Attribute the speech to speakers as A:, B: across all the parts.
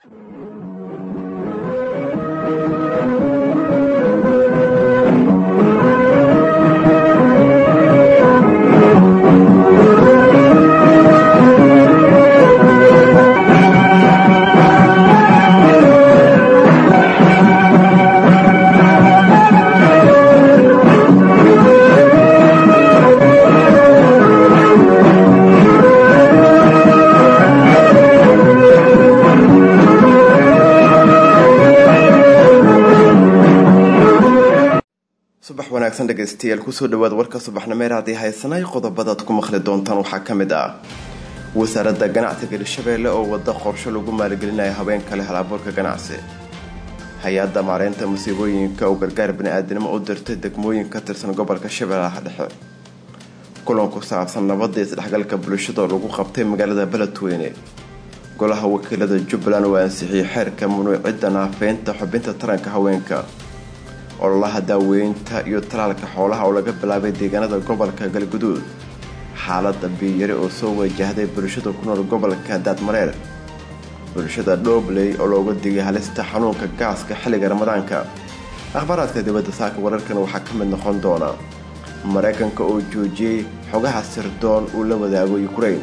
A: subax wanaagsan dhegaystayaal kusoo dhawaad warka subaxnimeer haddii haysanay qodobadaad ku maqli doontaan waxaa ka mid ah wasaaradda ganacsiga hirshabeelle oo wada qorsho lagu maalgelinaya haweenka leh halabuurka ganacsi hay-adda maareynta musiibooyinka oo gargaar bani-aadinimo u dirtay degmooyin ka tirsan gobolka shabeellaha dhexe kulan ku saabsan nabadda isdhexgalka bulshada oo lagu qabtay magaalada beledweyne golaha wakiilada jubbaland oo ansixiyey xeerka mamnuucidda naafeynta xubinta taranka haweenka ololaha daaweynta iyo talaalka xoolaha oo laga bilaabay deegaanada gobolka galguduud xaalada biyari oo soo wajahday bulshada ku nool gobolka daadmareer bulshada dhoobley oo looga digay halista xanuunka gaaska xilliga ramadaanka akhbaaraadka dibadda saaka wararkan waxaa ka mid noqon doona maraykanka oo joojiyey xogaha sirdoon uu la wadaago ukrain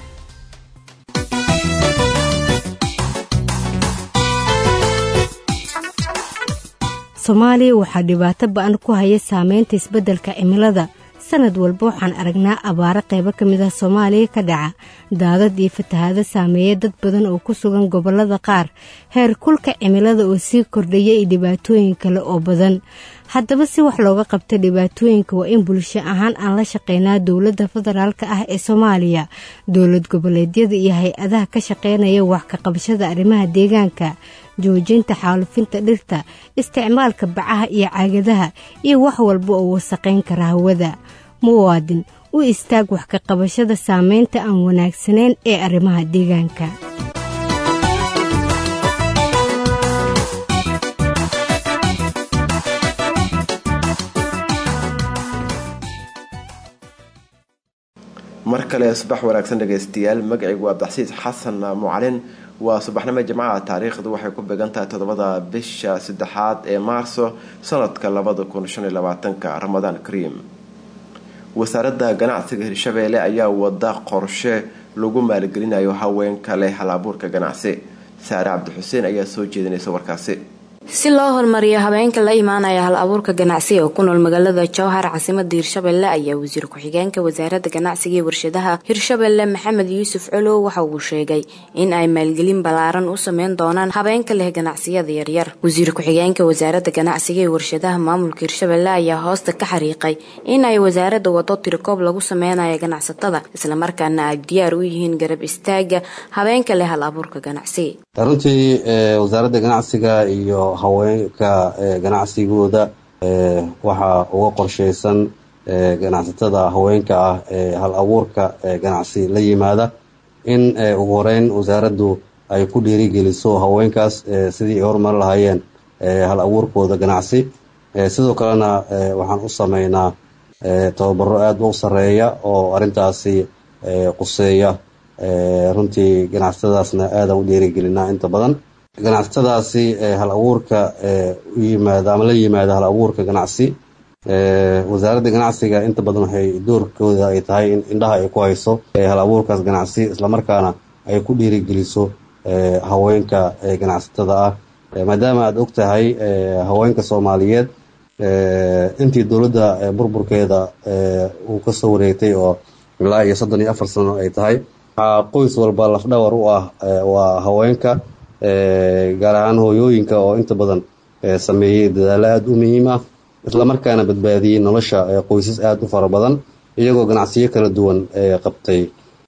B: soomaaliya waxaa dhibaato ba-an ku haya saameynta isbeddelka cimilada sanad walba waxaan aragnaa abaaro qaybo ka mid ah soomaaliya ka dhaca daadad iyo fatahaado saameeya dad badan oo ku sugan gobollada qaar heer kulka cimilada oo sii kordhaya iyo dhibaatooyin kale oo badan haddaba si wax looga qabta dhibaatooyinka waa in bulsho ahaan aan la shaqeynaa dowladda federaalk ah ee soomaaliya dowlad goboleedyada iyo hay-adaha ka shaqeynaya wax ka qabashada arrimaha deegaanka joojinta xaalufinta dhirta isticmaalka bacaha iyo caagadaha iyo wax walba oo wasaqayn kara hawada muwaadin u istaag wax ka qabashada saameynta aan wanaagsanayn ee arrimaha deegaanka
A: mar kale subax wanaagsan dhegaystayaal magacaygu waa abdaxsiis xasan mucalin waa subaxnimo jimcaha taariikhdu waxay ku beegan tahay toddobada bisha saddexaad ee maarso sanadka labada kun shan iyo labaatanka ramadaan kariim wasaaradda ganacsiga hirshabeelle ayaa wada qorshe lagu maalgelinayo haweenka leh hal abuurka ganacsi saare cabdixuseen ayaa soo jeedinaysa warkaasi
C: si loo horumariyo habeenka la imaanaya hal abuurka ganacsi oo ku nool magaalada jowhar caasimada hirshabelle ayaa wasiir ku-xigeenka wasaaradda ganacsiga iyo warshadaha hirshabelle maxamed yuusuf colow waxa uu sheegay in ay maalgelin ballaaran u sameyn doonaan habeenka leh ganacsiyada yaryar wasiir ku-xigeenka wasaaradda ganacsiga iyo warshadaha maamulka hirshabelle ayaa hoosta ka xariiqay in ay wasaaradda wado tirikoob lagu sameynayo ganacsatada islamarkaana ay diyaar u yihiin garab istaaga habeenka leh hal abuurka ganacsi
D: runtii wasaaradda ganacsiga iyo haweenka ganacsigooda waxaa uga qorsheysan ganacsatada haweenka ah ee hal abuurka ganacsi la yimaada in ugu horeyn wasaaraddu ay ku dhiirigeliso haweenkaas sidii ay horumari lahaayeen hal abuurkooda ganacsi sidoo kalena waxaan u sameynaa tababaro aada u sareeya oo arintaasi quseeya runtii ganacsatadaasna aadaan u dhiirigelinaa inta badan ganacsatadaasi hal abuurka u yimaada ama la yimaada hal abuurka ganacsi wasaaradda ganacsiga inta badan waxay doorkooda ay tahay in indhaha ay ku hayso hal abuurkaas ganacsi islamarkaana ay ku dhiirigeliso haweenka ganacsatada ah maadaama aada og tahay haweenka soomaaliyeed intii dowladda burburkeeda uu kasoo wareegtay oo ilaa iyo soddon iyo afar sano ay tahay waxaa qoys walba lafdhawar u ah waa haweenka gaar ahaan hooyooyinka oo inta badan sameeyey dadaalo aada u muhiim ah islamarkaana badbaadiyey nolosha qoysas aada u fara badan iyagoo ganacsiyo kala duwan qabtay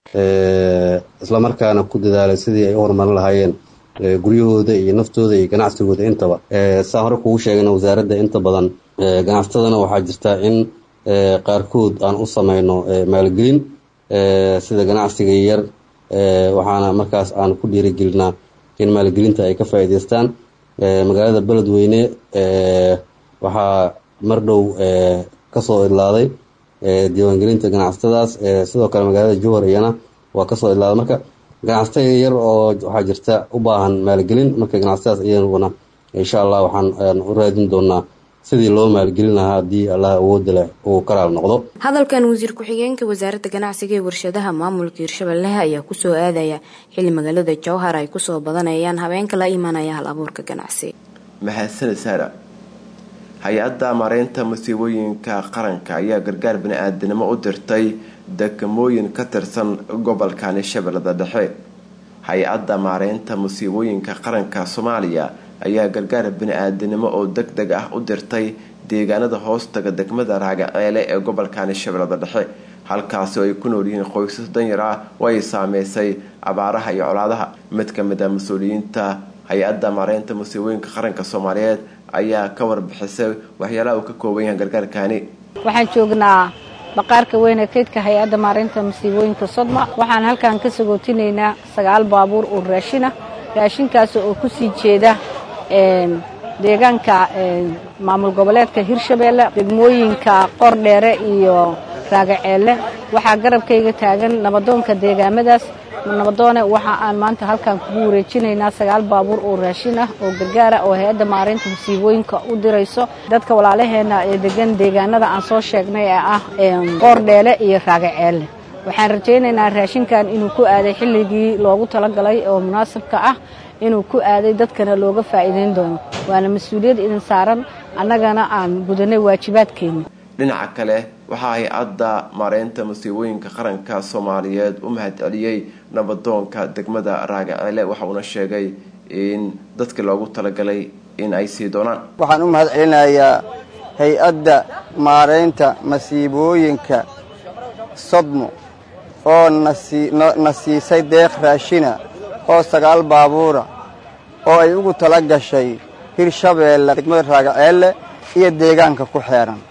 D: islamarkaana ku dadaalay sidii ay u horumarin lahaayeen guryahooda iyo naftooda iyo ganacsigooda intaba saa hore kugu sheegana wasaaradda inta badan ganacsatadana waxaa jirta in qaarkood aan u sameyno maalgelin sida ganacsiga yar waxaana markaas aan ku dhiirigelinaa in maalgelinta ay ka faa'iidaystaan magaalada beledweyne waxaa mar dhow kasoo idlaaday diiwaangelinta ganacsatadaas sidoo kale magaalada jowhar iyana waa kasoo idlaaday marka ganacsato yar oo waxaa jirta u baahan maalgelin marka ganacsatadaas iyaguna insha allah waxaan u raadin doonaa sidii loo maalgelin lahaa haddii allah awooda leh uu karaal noqdo
C: hadalkan wasiir ku-xigeenka wasaaradda ganacsiga ee warshadaha maamulka hirshabelle ayaa kusoo aadaya xilli magaalada jowhar ay kusoo badanayaan habeenka la imanaya hal abuurka ganacsi
A: mahadsanid saara hay-adda mareynta masiibooyinka qaranka ayaa gargaar bani-aadanimo u dirtay degamooyin ka tirsan gobolkani shabeellada dhexe hay-adda maareynta musiibooyinka qaranka soomaaliya ayaa gargaar bani-aadanimo oo deg deg ah u dirtay deegaanada hoostaga degmada raagaceele ee gobolkani shabeellada dhexe halkaasi oo ay ku nool yihiin qoysas danyar ah oo ay saameysay abaaraha iyo colaadaha mid ka mid a mas-uuliyiinta hay-adda maareynta musiibooyinka qaranka soomaaliyeed ayaa ka warbixisay waxyaalaha uu ka kooban yahay gargaarkani
E: waxaan joognaa baqaarka weyn ee kaydka hay-adda maareynta masiibooyinka sodma waxaan halkan ka sagootinaynaa sagaal baabuur oo raashina raashinkaas oo kusii jeeda deegaanka maamul goboleedka hirshabeelle degmooyinka qordheere iyo raagaceelle waxaa garabkayga taagan nabadoonka deegaamadaas nabadoone waxa aan maanta halkan kugu wareejinaynaa sagaal baabuur oo raashin ah oo gargaara oo hay-adda maareynta masiibooyinka u dirayso dadka walaalaheena ee degan deegaanada aan soo sheegnay ee ah qoordheele iyo raagaceelle waxaan rajaynaynaa raashinkan inuu ku aaday xilligii loogu talagalay oo munaasabka ah inuu ku aaday dadkana looga faa'iidayn doono waana mas-uuliyad idin saaran annagana aan gudanay waajibaadkeena
A: dhinaca kale waxaa hay-adda maareynta masiibooyinka qaranka soomaaliyeed u mahad celiyey nabadoonka degmada raagaceele waxauna sheegay in dadkii loogu talagalay in ay sii doonaan
F: waxaan u mahad celinayaa hay-adda maareynta masiibooyinka sodmo oo na siisay deeq raashina oo sagaal baabuura oo ay ugu tala gashay hirshabeelle degmada raagaceelle iyo deegaanka ku xeeran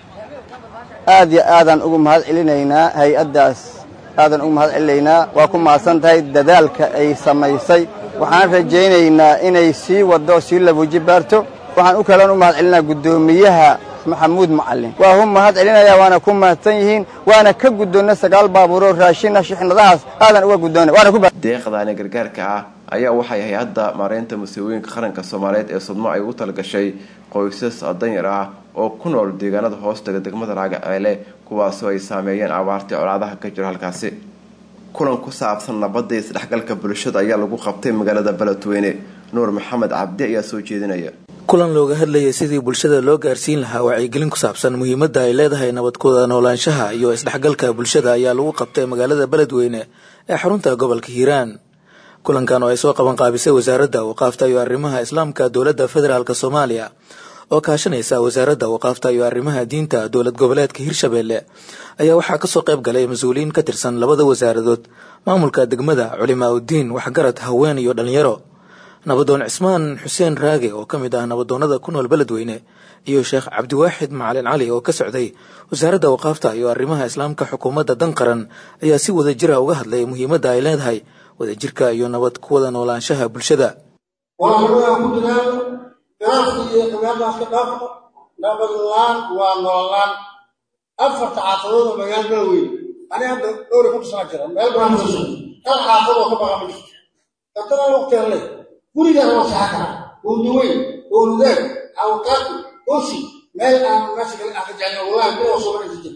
F: aad iyo aadaan ugu mahad celinaynaa hay-addaas aadaan ugu mahad celinaynaa waa ku mahadsan tahay dadaalka ay samaysay waxaan rajaynaynaa inay sii waddo sii labuuji baarto waxaan u kalan u mahad celinaa guddoomiyaha maxamuud macalin waa hu mahad celinaya waana ku mahadsan yihiin waana ka guddoonna sagaal baabuuroo raashina shixnadahaas aadan uga guddoona waana ku
A: deeqdaani gargaarka ah ayaa waxay hay-adda maareynta masiibooyinka qaranka soomaaliyeed ee sodmo ay ugu talagashay qoysas danyar ah oo ku nool deegaanada hoostaga degmada raagaceele kuwaasoo ay saameeyeen abaartii colaadaha ka jiro halkaasi kulan ku saabsan nabadda iyo isdhexgalka bulshada ayaa lagu qabtay magaalada beledweyne nuur maxamed cabdi ayaa soo jeedinaya
G: kulan looga hadlayay sidii bulshada loo gaarsiin lahaa wacyigelin ku saabsan muhiimadda ay leedahay nabadkooda noolaanshaha iyo isdhexgalka bulshada ayaa lagu qabtay magaalada beledweyne ee xarunta gobolka hiiraan kulankan oo ay soo qaban qaabisay wasaaradda waqaafta iyo arrimaha islaamka dowladda federaalk soomaaliya oo kaashanaysa wasaaradda waqaafta iyo arrimaha diinta dowlad goboleedka hirshabeelle ayaa waxaa kasoo qayb galay mas-uuliyiin ka tirsan labada wasaaradood maamulka degmada culimaa uddiin waxgarad haween iyo dhalinyaro nabadoon cismaan xuseen raage oo ka mid ah nabadoonnada ku nool beledweyne iyo sheekh cabdiwaaxid macalin cali oo ka socday wasaaradda waqaafta iyo arrimaha islaamka xukuumadda dan qaran ayaa si wada jira uga hadlay muhiimadda ay leedahay wadajirka iyo nabad ku wada noolaanshaha bulshada
H: walaaladan ku dadaalo ganacsi iyo khilaafdaas ka dhaafo nabadlaan waa noolaan afarta xaafadood oo magaalo beledweyne ani hadda dhowri ku tusanaa jira meel baan tuso hal xaafad oo ka baqa ma jirto dabtana waqtigan leh gurigaan waa saxa kara wowdaweyn wowludeeg awqaaqi osi meel aan meesha kale aan ka jeclin wallahi bir oo soo jir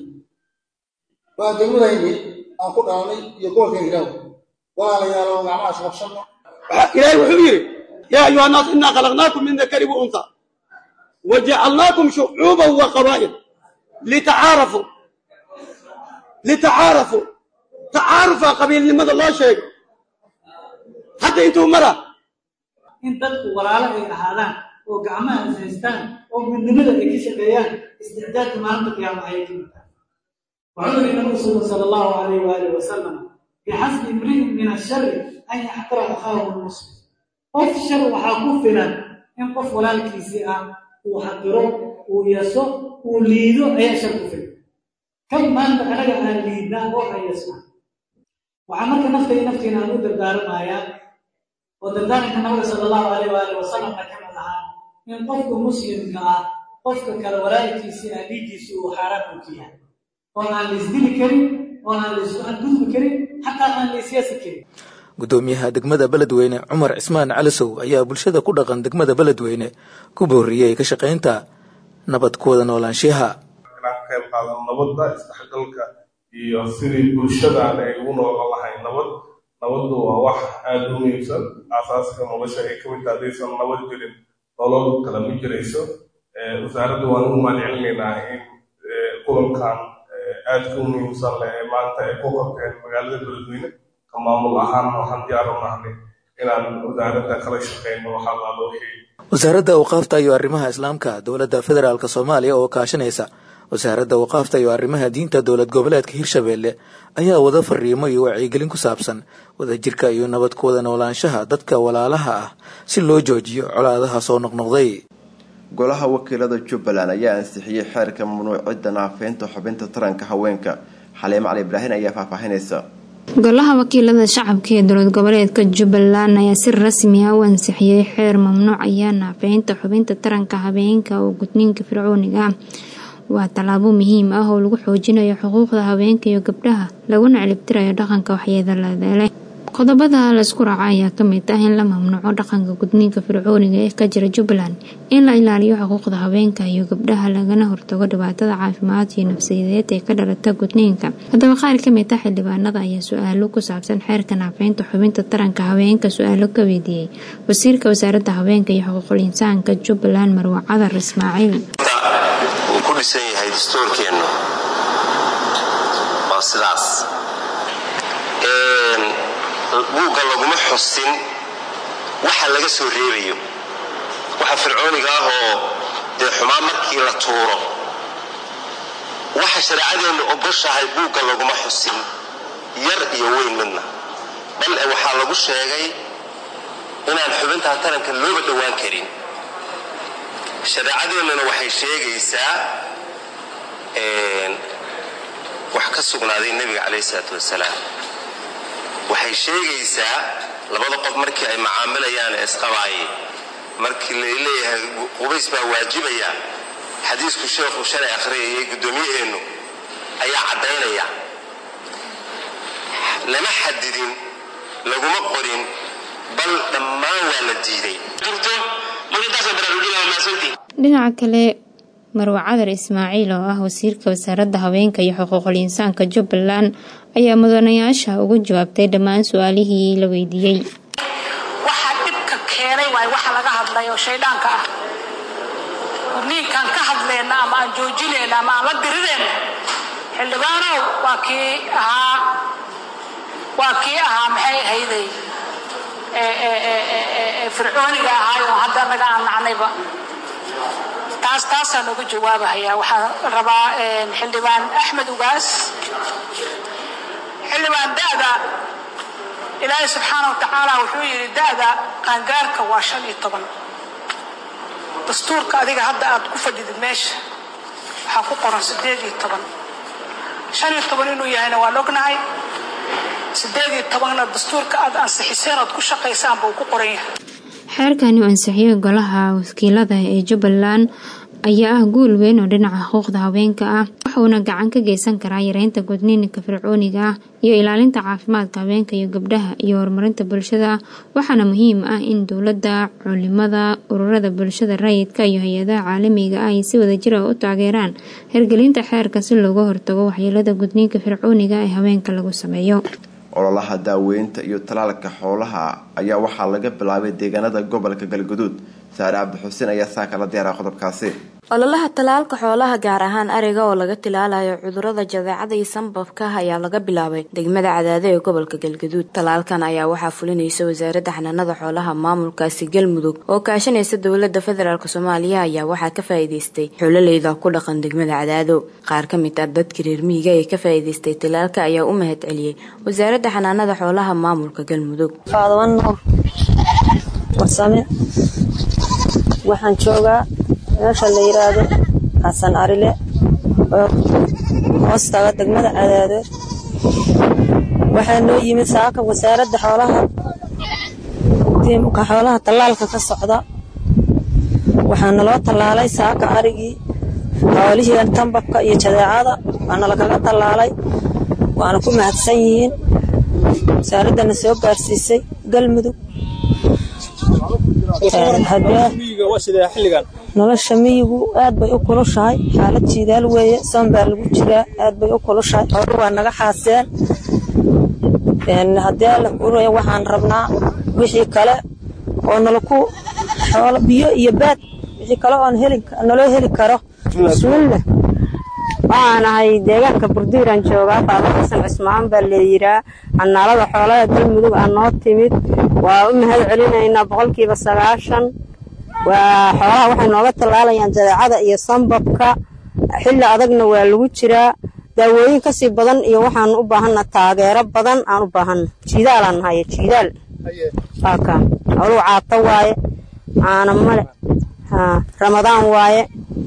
H: waa degmadayni aan ku dhalanay iyo gobolka hiraaw walaalayaalo gacmaha isqabsano
I: ilaahay wuxuu yidhi yaa ayuha annaas innaa khalaqnaakum min dakari wa unta wajacalnaakum shucuuban wa qabaa'il litacaarafuu litacaarafuu tacaarufaa qabiilnimada loo sheego hadda intuu mara
J: in dadku walaalo ay ahaadaan oo gacmaha is haystaan oo midnimada ay ka shaqeeyaan isticdaadka maalinta qiyaama ayay ka midtahay wuxuu yidhi nabigu sal sala allahu alayh waalihi wasalam bixasbi imri'in min ashari an yaxtara akhaahu lmuslim qof shar waxaa ku filan in qof walaalkiisii ah uu xaqiro uu yaso uu liido ayaa shar ku filan kan maanta anaga aan liidnaa oo hayasna waxaa marka nafta iyo naftiina aan u dardaaramayaa oo dardaaranka nabiga sala allahu alayh waali wasalamna ka mid ahaa in qofka muslimka ah qofka kale walaalkiisii ah dhiiggiisu uu xaaraan u ka yahay oo aan la isdili karin oo aan la isku xadgudbi karin xataa aan la isyaasi karin
G: gudoomiyaha degmada beledweyne cumar cismaan calisow ayaa bulshada ku dhaqan degmada beledweyne ku booriyey ka shaqaynta nabad kuwada noolaanshiyaha
K: inaan ka qayb qaadan nabadda isdhexgalka iyo sidii bulshadan ay ugu noolan lahayn nabad nabaddu waa wax aada u muhiimsan aasaaska nolosha ay ka mid taha haddaysan nabad jirin nolol kale ma jirayso wasaaradda waan ugu mahadcelinaynaa in kulankan aadka u muhiimsan leh ee maanta ay ku qabteen magaalada beledweyne ka maamul ahaan waxaan diyaar u nahnay inaan wasaaradda kala shaqeyno waxaa laalo wixii
G: wasaaradda awqaafta iyo arrimaha islaamka dowladda federaalk soomaaliya oo kaashanaysa wasaaradda awqaafta iyo arrimaha diinta dowlad goboleedka hirshabeelle ayaa wada fariimo iyo wacyigelin ku saabsan wadajirka iyo nabad ku wada noolaanshaha dadka walaalaha ah si loo joojiyo colaadaha soo noqnoqday
A: golaha wakiilada jubbaland ayaa ansixiyey xeerka mamnuucidda naafeynta xubinta taranka haweenka xaliimo cali ibraahin ayaa faahfaahinaysa
L: golaha wakiilada shacabka ee dowlad goboleedka jubbaland ayaa si rasmi ah u ansixiyey xeer mamnuucaya naafeynta xubinta taranka habeenka oo gudniinka fircooniga ah waa tallaabo muhiim ah oo lagu xoojinayo xuquuqda haweenka iyo gabdhaha laguna celibtirayo dhaqanka waxyeedalada leh qodobada laysku raaca ayaa kamid ah in la mamnuuco dhaqanka gudniinka fircooniga ee ka jira jubbaland in la ilaaliyo xuquuqda haweenka iyo gabdhaha lagana hortago dhibaatada caafimaad iyo nafsiyadeed ee ka dhalata gudniinka haddaba qaar kamid ah xildhibaanada ayaa su-aalo ku saabsan xeerka naafeynta xubinta taranka haweenka su-aalo ka weydiiyey wasiirka wasaaradda haweenka iyo xuquuqul insaanka jubbaland marwa cadar ismaaciil
M: uu ku dhisan yahay dastuurkeennu waa sidaas buugga laguma xusin waxa laga soo reebayo waxa fircooniga ah oo dee xumaan markii la tuuro waxa shareecadeennu ogoshahay buugga laguma xusin yar iyo weyn midna bal e waxaa lagu sheegay inaan xubintaa taranka looba dhowaan karin shareecadeennuna waxay sheegaysaa wax ka sugnaaday nebiga calayhi isalaatu wasalaam waxay sheegaysaa labada qof markii ay macaamilayaan ee isqabaayay markii la leeyahay qubays baa waajibaya xadiisku sheekhu shalay akhriyayay guddoomiyaheennu ayaa caddaynaya lama xadidin laguma qorin bal dhammaan waa la diiday
L: dhinaca kale marwa cadar ismaaciil oo ah wasiirka wasaaradda haweenka iyo xuquuqul insaanka jubbaland ayaa mudanayaasha ugu jawaabtay dhammaan su-aalihii la weydiiyey
N: waxaa dhibka keenay waay waxa laga hadlay oo shaydhaanka ah gudniinkaan ka hadleyna ama aan joojinayna ama aan la dirirayna xildhibaanow waa kii ahaa waa kii ahaa maxay ahayday fircooniga ahaay oo hadda naga aan nacnayba taas taasaan uga jawaabahayaa waxaan rabaa xildhibaan axmed ugaas xildhibaan da'da ilaahay subxaana wa tacaala wuxuu yidhi da'da qaangaarka waa shan iyo toban dastuurka adiga hadda aad ku fadhidid meesha waxaa ku qoran siddeed iyo toban shan iyo toban inuu yahayna waan ognahay siddeed iyo tobanna dastuurka aad ansixiseen ood ku shaqaysaan buu ku qoran yahay
L: xeerkani u ansixiyey golaha wakiilada ee jubbaland ayaa ah guul weyn oo dhinaca xuquuqda haweenka ah wuxuuna gacan ka geysan karaa yareynta gudniinka fircooniga ah iyo ilaalinta caafimaadka haweenka iyo gabdhaha iyo horumarinta bulshada waxaana muhiim ah in dowladda culimada ururada bulshada rayidka iyo hay-adaha caalamiga ah ay si wadajir ah u taageeraan hirgelinta xeerka si looga hortago waxyeelada gudniinka fircooniga ee haweenka lagu sameeyo
A: ololaha daaweynta iyo talaalka xoolaha ayaa waxaa laga bilaabay deegaanada gobolka galguduud saare cabdi xuseen ayaa saa kala diyaara qodobkaasi
C: ololaha talaalka xoolaha gaar ahaan ariga oo laga tilaalayo cudurada jadeecada iyo sanbabka ayaa laga bilaabay degmada cadaado ee gobolka galgaduud talaalkan ayaa waxaa fulinaysa wasaaradda xanaanada xoolaha maamulkaasi galmudug oo kaashanaysa dowlada federaalk soomaaliya ayaa waxaa ka faa'iideystay xoolaleyda ku dhaqan degmada cadaado qaar ka mid ah dadka reer miyiga ee ka faa'iideystay talaalka ayaa u mahad celiyey wasaaradda xanaanada xoolaha maamulka galmudug
O: waxaan joogaa meesha la yiraahdo xasan arile oo hoostaga degmada cadaadood waxaa noo yimid saaka wasaaradda xoolaha tiimka xoolaha tallaalka ka socda waxaa naloo tallaalay saaka arigii xoolihii tambabka iyo jadeecada waana lakaga tallaalay waana ku mahadsan yihiin wasaaraddana soo gaarsiisay galmudug nolosha miyigu aad bay u kulushahay xaalad jiidaal weeye soon baa lagu jiraa aad bay u kulushahay xoolo waa naga xaaseen haddii alla kuuraya waxaan rabnaa wixii kale oo nalaku xoolo biyo iyo baad wixii kale oon heli naloo heli karo
P: bismillah waxaan ahay deegaanka burdiiraan joogaa faado xasan cismaan baa leeyiraa canaalada xoolaha galmudug aa noo timid waa u mahad celinaynaa boqolkiiba sagaashan waa xoolaha waxay nooga tallaalayaan jadeecada iyo sambabka xilli adagna waa lagu jiraa daawooyin kasii badan iyo waxaan u baahanna taageero badan aan u baahanna jiidaalaan nahaye jiidaal waa kaa howluhu caato waaye caana male ramadaan waaye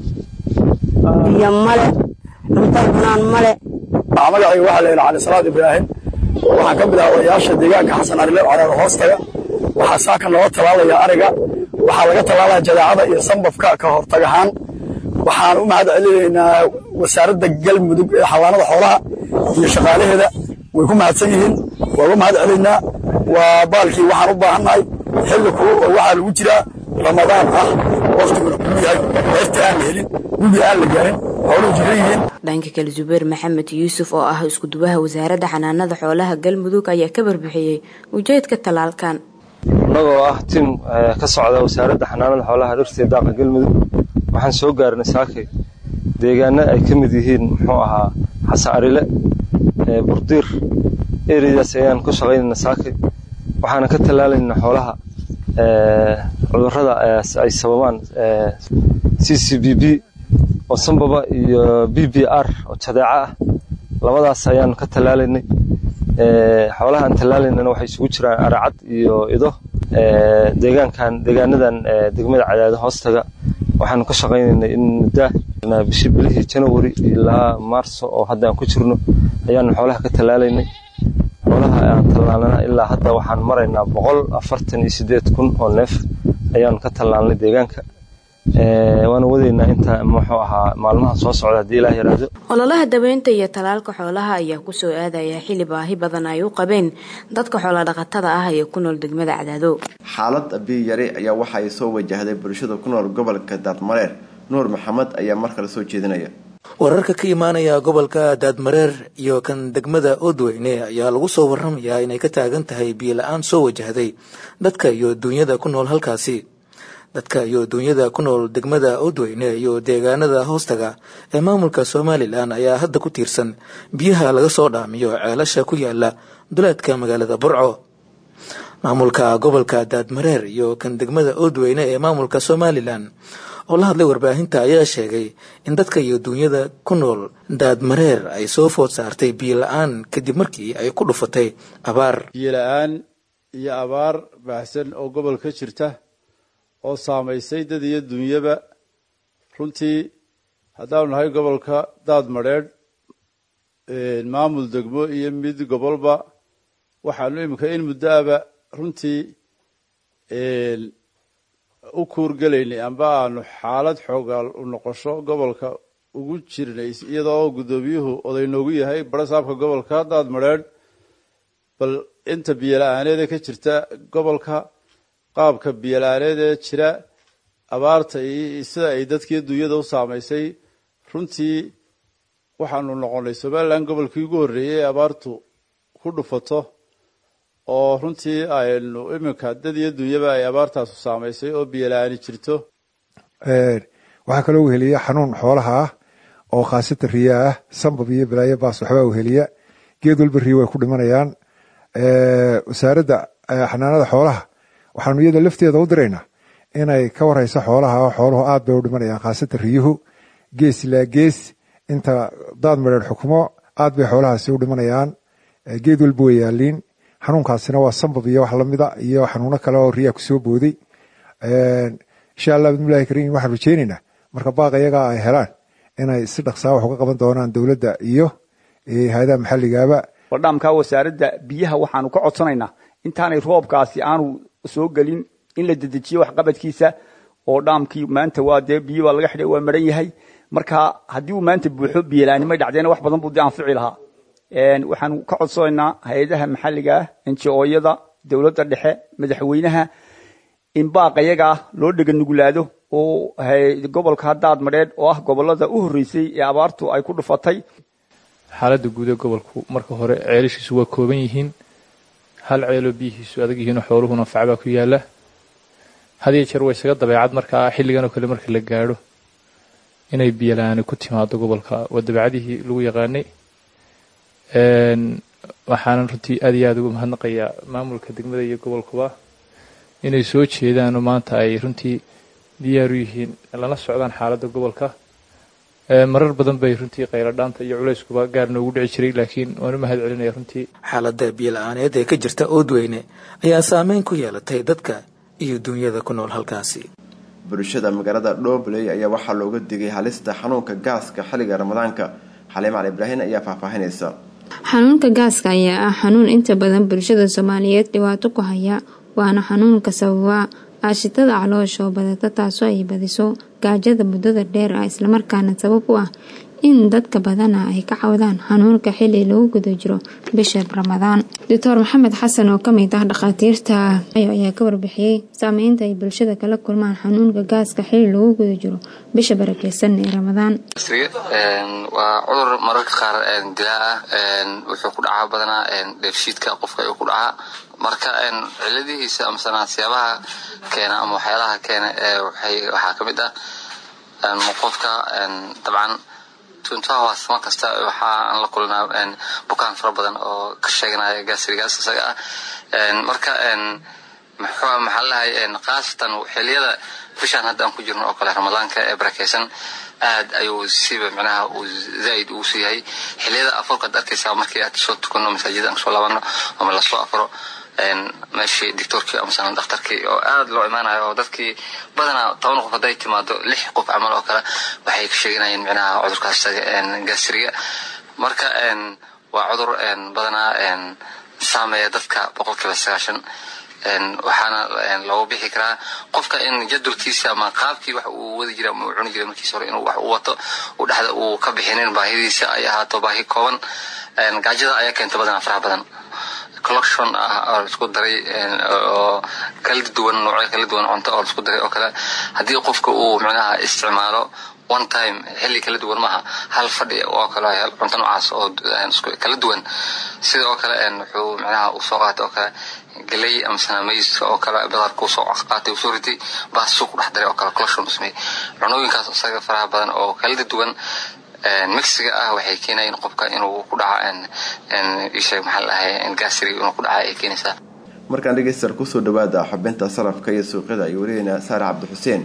P: biyo male cunto cunaan male
Q: magacayga waxaa la yidhaha cali salaad ibraahim waxaan ka mid ah odayaasha deegaanka xasan arile caraar hoostaga waxaa saaka nooga tallaalaya ariga waxaa laga tallaalaya jadeecada iyo sambabka ka hortag ahaan waxaan u mahad celinaynaa wasaaradda galmudug ee xawaanada xoolaha iyo shaqaalaheeda way ku mahadsan yihiin waa uga mahad celaynaa waa baalkii waxaan u baahannahay xilli kulu oo waxaa lagu jiraa ramadaan ah waqtiguna kulu yahay heerta aan la helin gubi aan la gaarin xooluhu jiran yihiin
C: dhanka kale zubeer maxamed yuusuf oo ah iskudubaha wasaaradda xanaanada xoolaha galmudug ayaa ka barbixiyey ujeedka tallaalkan
R: annagoo ah tim ka socda wasaaradda xanaanada xoolaha dhirta iyo daaqa galmudug waxaan soo gaarnay saakay deegaano ay ka mid yihiin muxuu ahaa xasan arile burdiir ereydaas ayaan ku shaqaynayna saakay waxaana ka tallaalaynaa xoolaha cudurrada ay sababaan c c b b oo sambaba iyo b b r oo jadeeco ah labadaas ayaan ka tallaalaynay xoolaha aan tallaalaynana waxay isugu jiraan aracad iyo ido deegaankan deegaanadan degmada cadaado hoostaga waxaanu ka shaqaynaynay in muddaa bishii bilihii janawari ilaa maarso oo hadda aan ku jirno ayaanu xoolaha ka tallaalaynay xoolaha aan tallaalnana ilaa hadda waxaan maraynaa boqol afartan iyo siddeed kun oo neef ayaanu ka tallaalnay deegaanka waana wadaynaa inta muxuu ahaa maalmaha soo socda haddii ilaah yaraahdo
C: ololaha daweynta iyo talaalka xoolaha ayaa kusoo aadaya xili baahi badan ay u qabeen dadka xoolodhaqatada ah ee ku nool degmada cadaado
A: xaalad biyo yari ayaa waxa ay soo wajahday bulshada ku nool gobolka daadmareer nuur maxamed ayaa mar kale soo jeedinaya
G: wararka ka imaanaya gobolka daadmareer iyo kan degmada oodweyne ayaa lagu soo waramayaa inay ka taagan tahay biyo la-aan soo wajahday dadka iyo duunyada ku nool halkaasi dadka iyo duunyada ku nool degmada oodweyne iyo deegaanada hoostaga ee maamulka somalilan ayaa hadda ku tiirsan biyaha laga soo dhaamiyo ceelasha ku yaala duleedka magaalada burco maamulka gobolka daadmareer iyo kan degmada oodweyne ee maamulka somalilan oo la hadlay warbaahinta ayaa sheegay in dadka iyo duunyada ku nool daadmareer ay soo food saartay biyo la-aan kadib markii ay ku dhufatay abaar
S: biyo la-aan iyo abaar baahsan oo gobol ka jirta oo saamaysay dad iyo dunyaba runtii haddaanu nahay gobolka daad madheedh maamul degmo iyo mid gobolba waxaanu iminka in muddoaba runtii u kuurgelaynay amba aanu xaalad xoogaal u noqosho gobolka ugu jirnay iyadoo guddoomiyuhu oday noogu yahay barasaabka gobolka daad madheedh bal inta biyola-aaneeda ka jirta gobolka qaabka biyola-aaneed ee jira abaarta iyo sida ay dadkii dunyada u saamaysay runtii waxaanu noqonnay somalilan gobolkii ugu horreeyey ee abaartu ku dhufato oo runtii aynu iminka dad iyo dunyaba ay abaartaasu saamaysay oo biyola-aani jirto
T: waxaa kaloo weheliya xanuun xoolaha ah oo khaasatan riyaa ah sambab iyo balaayo baas waxbaa weheliya geed walba riya way ku dhimanayaan wasaaradda xanaanada xoolaha waxaanu iyada lafteeda u diraynaa inay ka warayso xoolaha xooluhu aad bay u dhimanayaan khaasatan riyuhu gees ilaa gees inta daad madheer xukumo aad bay xoolahaasi u dhimanayaan geed walba way yaaliin xanuunkaasina waa sambab iyo wax lamida iyo xanuuno kale oo riyaa kusoo booday insha allah bidmillahi kariim waxaan rajeynaynaa marka baaq iyagaa ay helaan inay si dhaqsaa wax uga qaban doonaan dowladda iyo hay-adaha maxalligaaba
U: wardhaamka wasaaradda biyaha waxaanu ka codsanaynaa intaanay roobkaasi aanu soo gelin in la dedejiyo waxqabadkiisa oo dhaamkii maanta waa dee biyo baa laga xidhay waa maran yahay marka haddii uu maanta buuxo biyolaanimay dhacdeena wax badan buu dee anfici lahaa waxaan ka codsanaynaa hay-adaha maxalliga ah enji-ooyada dowladda dhexe madaxweynaha in baaq ayaga ah loo dhega nugulaado oo gobolka daad madheedh oo ah gobolada u horreysay ee abaartu ay ku dhufatay
B: xaaladda guud ee gobolku marka hore ceelashiisu waa kooban yihiin hal ceeloo biyihiisu adag yihiinoo xooluhuna facbaa ku yaala hadiyo jeer waa isaga dabeecad markaa xilliganoo kale marka la gaadho inay biyalaani ku timaado gobolka waa dabeecadihii lagu yaqaanay waxaanan runtii aad iyo aad ugu mahadnaqayaa maamulka degmada iyo gobolkuba inay soo jeedaanoo maanta ay runtii diyaar u yihiin lana socdaan xaaladda gobolka marar badan bay runtii qayladhaanta iyo culayskuba gaar noogu dhici jiray laakiin waan u mahad celinaya runtii
G: xaaladda biyo-la-aaneed ee ka jirta oodweyne ayaa saameyn ku yeelatay dadka iyo duunyada ku nool halkaasi
A: bulshada magaalada dhobley ayaa waxaa looga digay halista xanuunka gaaska xilliga ramadaanka xaliim cali ibraahin ayaa faahfaahinaysa
L: xanuunka gaaska ayaa ah xanuun inta badan bulshada soomaaliyeed dhibaato ku haya waana xanuunka sababa aashitada caloosha oo badata taasoo ay badiso gaajada muddada dheer ah islamarkaana sabab u ah in dadka badana ay ka cawdaan xanuunka xili lagu guda jiro bisha ramadaan doctor maxamed xasan oo kamid ah dhakhaatiirta ayaa ka warbixiyey saameynta ay bulshada kala kulmaan xanuunka gaaska xili lagu guda jiro bisha barakeysan ee ramadaan
V: waa cudur mararka qaar dilaa ah wuxuu ku dhacaa badanaa dheefshiidka qofka ayuu ku dhacaa marka ciladihiisa amasana siyaabaha keena ama waxyaalaha keena waxaa kamid ah qofka dabcan tuntahaas mar kasta waxaan la kulanaa bukaan fara badan oo ka sheeganaya gaasrigaas isaga ah marka maxaa lahay khaasatan xiliyada bishaan hadda aan ku jirno oo kale ramadaanka ee barakeysan aad ayuu siba micnaha uu zaaid ugu sii yahay xiliyada afarkaad arkaysaa markii aad soo tukano masaajida aan soo laabano ama lasoo afro meeshii doctorkii amasana dhakhtarkii oo aad loo imaanayo oo dadkii badanaa toban qof hadday timaado lix qof camal oo kale waxay ka sheeganayeen micnaha cudurkaas gaasriga marka waa cudur badanaa saameeya dadka boqolkiiba sagaashan waxaana loogu bixi karaa qofka in jadwalkiisa ama qaabkii wax uu wadi jira ama uu cuni jiray markiis hore inuu wax u wato uu dhexda uu ka bixinin baahidiisa ay ahaato baahi kooban gaajada ayaa keenta badanaa faraha badan collection ah oo laisku daray oo kala duwan noocyo kala duwan cunto oo laisku daray oo kale haddii qofka uu micnaha isticmaalo one time xilli kala duwan maaha hal fadhi oo kale cunto noocaas oo kala duwan sida oo kale wuxuu micnaha usoo qaatay oo kale galey amasana mayska oo kale badarka usoo qaatay usoo ritay baasuu ku dhex daray oo kale collection usmey cunooyinkaas isaga faraha badan oo kala duwan mixiga ah waxay keenayeen qofka inuu ku dhaca isheeg maxaa lahay gaasri inuu ku dhaca ay keenaysaa
A: markaan dhegeystayaal kusoo dhawaada xubinta salafka iyo suuqyada ay wariyeyna saare cabdi xuseen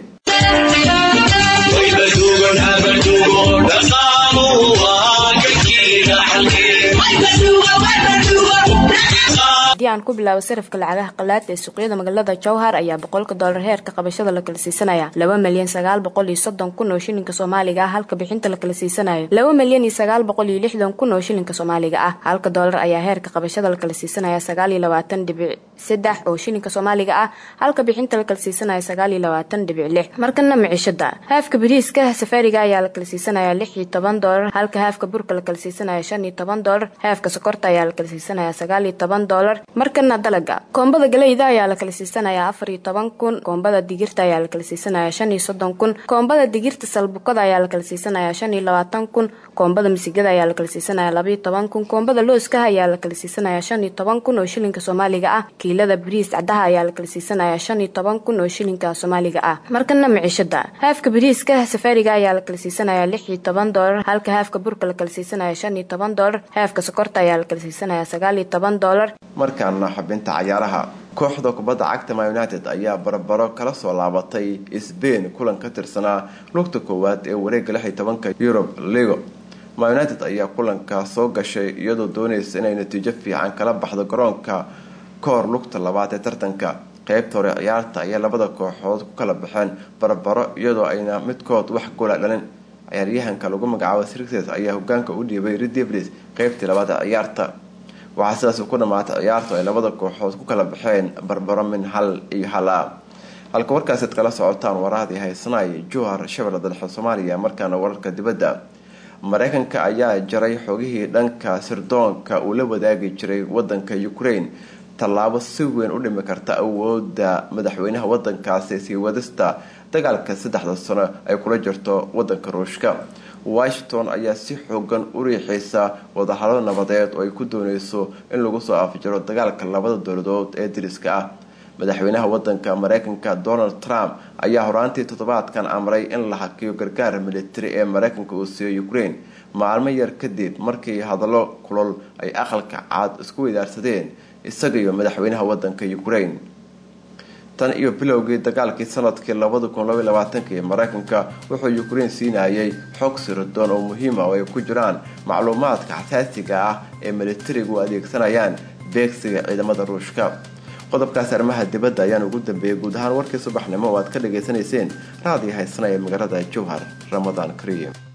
C: haddii aan ku bilaabo sarafka lacagaha qalaad ee suuqyada magaalada jowhar ayaa boqolka doolar heerka qabashada la kala siisanaya laba milyan sagaal boqol iyo soddon kun oo shilinka soomaaliga ah halka bixinta la kala siisanayo laba milyan iyo sagaal boqol iyo lixdan kun oo shilinka soomaaliga ah halka doolar ayaa heerka qabashada la kala siisanaya sagaal iyo labaatan dhibic saddex oo shilinka soomaaliga ah halka bixinta la kala siisanaya sagaal iyo labaatan dhibic lix markana micishada haafka bariiska safaariga ayaa la kala siisanaya lix iyo toban doolar halka haafka burka la kala siisanaya shan iyo toban doolar haafka sokorta ayaa la kala siisanaya sagaal iyo toban doolar markana dalaga koombada galeyda ayaa la kala siisanaya afar iyo toban kun koombada digirta ayaa la kala siisanaya shan iyo soddon kun koombada digirta salbukada ayaa la kala siisanaya shan iyo labaatan kun koombada misigada ayaa la kala siisanaya laba iyo toban kun koombada looskaha ayaa la kala siisanaya shan iyo toban kun oo shilinka soomaaliga ah kiilada bariis cadaha ayaa la kala siisanaya shan iyo toban kun oo shilinka soomaaliga ah markana micishada haafka bariiska safaariga ayaa la kala siisanaya lix iyo toban doolar halka haafka burka la kala siisanaya shan iyo toban doolar haafka sokorta ayaa la kala siisanaya sagaal iyo toban doolar
A: markaana xubinta cayaaraha kooxda kubadda cagta ma united ayaa barbaro kala soo laabatay sbain kulan ka tirsanaa lugta koowaad ee wareega lix iyo tobanka yurub ligo ma united ayaa kulanka soo gashay iyadoo doonaysa inay natiijo fiican kala baxdo garoonka kahor lugta labaad ee tartanka qeybta hore ciyaarta ayaa labada kooxood ku kala baxeen barbaro iyadoo ayna midkood wax gola dhalin ciyaaryahanka lagu magacaabo sirtes ayaa hogaanka u dhiibay redevlis qeybtii labaad ee ciyaarta waxaa sidaas ku dhamaatay ciyaartu ay labada kooxood ku kala baxeen barbaro min hal iyo hal a halka warkaasaad kala socotaan warahadii haysanaya jowhar shabeelle dalxa soomaaliya markaana wararka dibadda mareykanka ayaa jaray xogihii dhanka sirdoonka uu la wadaagi jiray wadanka ukraine tallaabo si weyn u dhimi karta awooda madaxweynaha wadankaasi sii wadista dagaalka saddexda sano ay kula jirto wadanka ruushka washington ayaa si xoogan u riixaysa wadahadalo nabadeed oo ay ku dooneyso in lagu soo afjiro dagaalka labada dowladood ee diriska ah madaxweynaha wadanka mareykanka donald trump ayaa horaantii toddobaadkan amray in la hakiyo gargaar militari ee mareykanka uu siiyo ukraine maalmo yar kadib markii hadallo kulol ay aqalka caad isku weydaarsadeen isaga iyo madaxweynaha wadanka ukraine tan iyo bilowgii dagaalkii sanadkii labada kun labaiy labaatanki mareykanka wuxuu ukraine siinayay xog sirdoon oo muhiima oo ay ku jiraan macluumaadka xasaasiga ah ee militarigu adeegsanayaan beegsiga ciidamada ruushka qodobkaasi arrimaha dibadda ayaan ugu dambeeyay guud ahaan warkii subaxnimo oo aad ka dhagaysanayseen raadiyo haysanaya magaalada jowhar ramadaan kariim